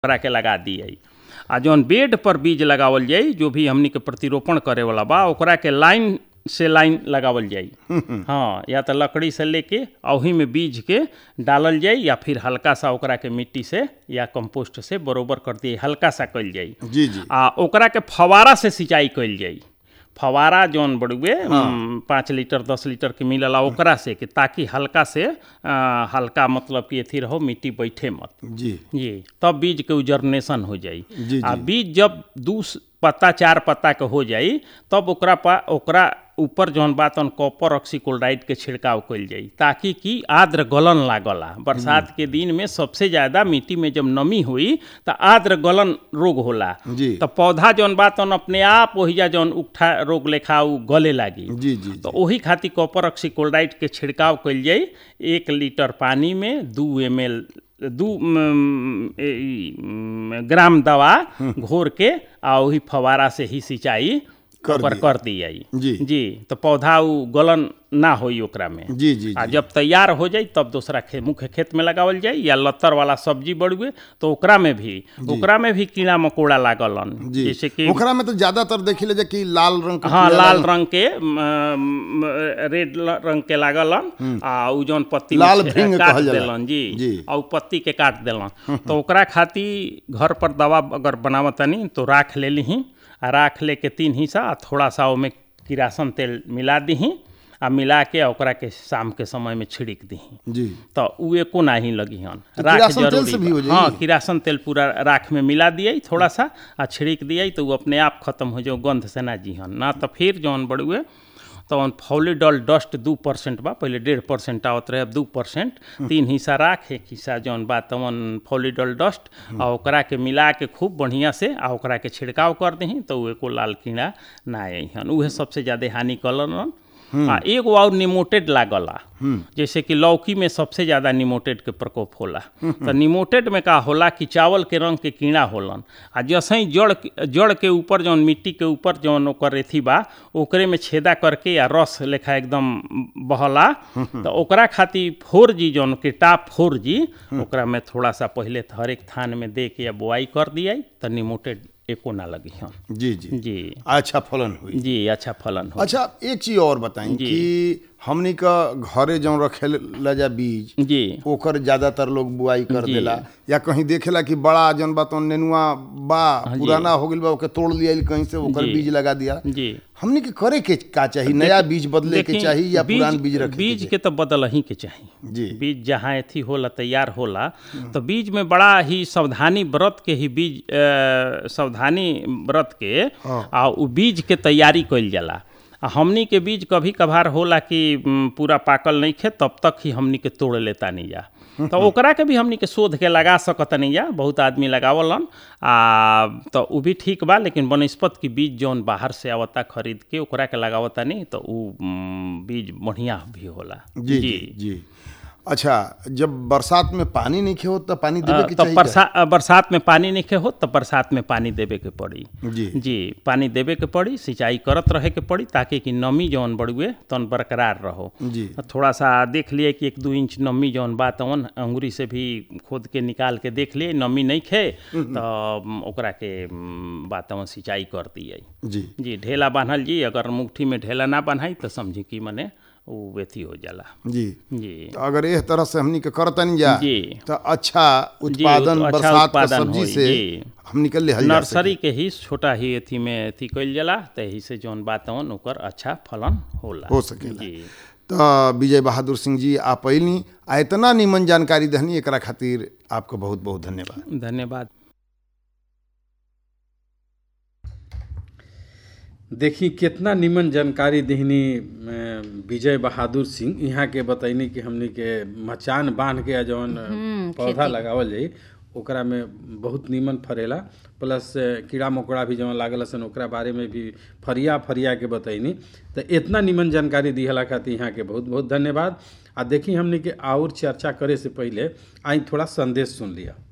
ओकरा के लगा दिए आ जौन बेड पर बीज लगावल जाई जो भी हमनी के प्रतिरोपण करे वाला बा ओकरा के लाइन से लाइन लगावल जाई हाँ या तो लकड़ी से लेके आ ओही में बीज के डालल जाई या फिर हल्का सा ओकरा के मिट्टी से या कंपोस्ट से बरोबर कर दिए हल्का सा कइल जाई जी जी आ ओकरा के फवारा से सिंचाई कइल जाई फवारा जौन बड़ुए उम, पाँच लीटर दस लीटर के मिलला ओकरा से कि ताकि हल्का से आ, हल्का मतलब कि अथी रहो मिट्टी बैठे मत जी जी तब बीज के जर्मिनेशन हो जाई जी, आ जी। बीज जब दू स- पत्ता चार पत्ता के हो जाई तब ओकरा पा ओकरा ऊपर जौन बात on कॉपर ऑक्सीक्लोराइड के छिड़काव कइल जाई ताकि कि आर्द्र गलन लागला बरसात के दिन में सबसे ज्यादा मिट्टी में जब नमी हुई तो आर्द्र गलन रोग होला जी तो पौधा जौन बात on अपने आप ओहिजा जौन उठा रोग लेखा उ गले लागी जी जी तो ओही खातिर कॉपर ऑक्सीक्लोराइड के छिड़काव कइल जाई एक लीटर पानी में दू एम एल दू म, ए, ई, म, ग्राम दवा घोर के आ ओही फवारा से ही सिंचाई कर ओकर दिए। कर दी जाई जी जी तो पौधा उ गलन ना होई ओकरा में जी जी आ जी जब तैयार हो जाई तब दूसरा खे मुख्य खेत में लगावल जाई या लत्तर वाला सब्जी बढ़ुए तो ओकरा में भी ओकरा में भी कीड़ा मकोड़ा लागलन जी जैसे कि ओकरा में तो ज्यादातर देखी ले कि लाल रंग के हाँ कीड़ा लाल लागल। रंग के म, म, रेड ल- रंग के लागलन आ उ जौन पत्ती में लाल छे- भृंग काट कहल जाला। देलन जी जी। आ उ पत्ती के काट देलन तो ओकरा खातिर घर पर दवा अगर बनावतनी तो राख ले लीही आ राख ले के तीन हिस्सा आ थोड़ा सा ओमे किरासन तेल मिला दीही आ मिला के आ ओकरा के शाम के समय में छिड़क दीही जी तो उ एको नाही लगी हन तो राख किरासन तेल जरूरी से भी बा। हो जाई? हाँ किरासन तेल पूरा राख में मिला दिए थोड़ा सा आ छिड़क दिए तो वो अपने आप खत्म हो जाओ गंध से ना जी हन ना तो फिर जौन बड़ुए तो फॉलीडॉल डस्ट दू परसेंट बा पहले डेढ़ परसेंट आवत रहे अब दू परसेंट तीन हिस्सा राख एक हिस्सा जौन बा तवन फॉलीडॉल डस्ट आ ओकरा के मिला के खूब बढ़िया से आ ओकरा के छिड़काव कर दही तो उ एको लाल कीड़ा ना आई हन उहे सबसे ज्यादा हानि कलन आ एगो और निमोटेड लागला जैसे कि लौकी में सबसे ज्यादा निमोटेड के प्रकोप होला तो निमोटेड में का होला कि चावल के रंग के कीड़ा होलन आ जैसे ही जड़ के- जड़ के ऊपर जौन मिट्टी के ऊपर जौन ओकर रेथी बा ओकरे में छेदा करके या रस लेखा एकदम बहला तो ओकरा खातिर फोर जी जौन के टाप फोर जी ओकरा में थोड़ा सा पहले हर एक थान में दे के या बुआई कर दिया तो निमोटेड एको ना लगी हन जी जी जी अच्छा फलन हुई जी अच्छा फलन हो अच्छा एक चीज और बताई जी। कि हमनी का घरे जौन रखे जा बीज जी ओकर ज्यादातर लोग बुआई कर जी। देला या कहीं देखेला कि बड़ा जौन बा तो नेनुआ बा जी। पुराना हो गइल बा ओके तोड़ लिया कहीं से ओकर जी। बीज लगा दिया जी हमनी के करे के का चाहिए नया बीज बदले के देखी, चाहिए या पुरान बीज रखे बीज के के तो बदल ही के चाहिए जी बीज जहाँ अथी होला तैयार होला तो बीज में बड़ा ही सावधानी व्रत के ही बीज अ, सावधानी व्रत के हाँ। आ उ बीज के तैयारी कइल जाला आ हमनी के बीज कभी कभार होला कि म, पूरा पाकल नहीं खे तब तक ही हमनी के तोड़ लेता नहीं जा तो ओकरा के भी हमनी के शोध के लगा सकत नहीं जा बहुत आदमी लगावलन आ तो उ भी ठीक बा लेकिन बनस्पत की बीज जौन बाहर से आवता खरीद के ओकरा के लगावता नहीं तो उ म, बीज बढ़िया भी होला जी जी जी अच्छा जब बरसात में पानी नहीं खे हो तो पानी देवे के तो चाहिए बरसा बरसात में पानी नहीं हो तो बरसात में पानी देवे के पड़ी जी जी पानी देवे के पड़ी सिंचाई करत रहे के पड़ी ताकि कि नमी जौन बढ़ुए तौन बरकरार रहो जी थोड़ा सा देख लिए कि एक दू इंच नमी जौन बा तवन अंगुरी से भी खोद के निकाल के देख लिए नमी नहीं खे तो म, ओकरा के म, बा तवन सिंचाई कर दिए जी जी ढेला बांधल जी अगर मुट्ठी में ढेला ना बांधाई तो समझी कि मने वो वेथी हो जाला जी जी तो अगर इस तरह से हमनी के करतन जा जी तो अच्छा उत्पादन अच्छा बरसात के उत्पादन सब्जी होई, से जी। हमनी के लिहल जा नर्सरी के ही छोटा ही अथी में अथी कइल जाला तही से जौन बात हवन ओकर अच्छा फलन होला हो सकेला। जी तो विजय बहादुर सिंह जी आप अइनी आ इतना निमन जानकारी दहनी एकरा खातिर आपको बहुत बहुत धन्यवाद धन्यवाद देखी कितना निमन जानकारी देहनी अ, विजय बहादुर सिंह यहाँ के बतैनी कि हमनी के मचान बांध के आ जौन पौधा लगावल जाई ओकरा में बहुत निमन फरेला प्लस अ, कीड़ा मकोड़ा भी जौन लागल सन ओकरा बारे में भी फरिया फरिया के बतैनी तो इतना निमन जानकारी दिहला खातिर यहाँ के बहुत बहुत धन्यवाद आ देखी हमनी के और चर्चा करे से पहले आई थोड़ा संदेश सुन लिया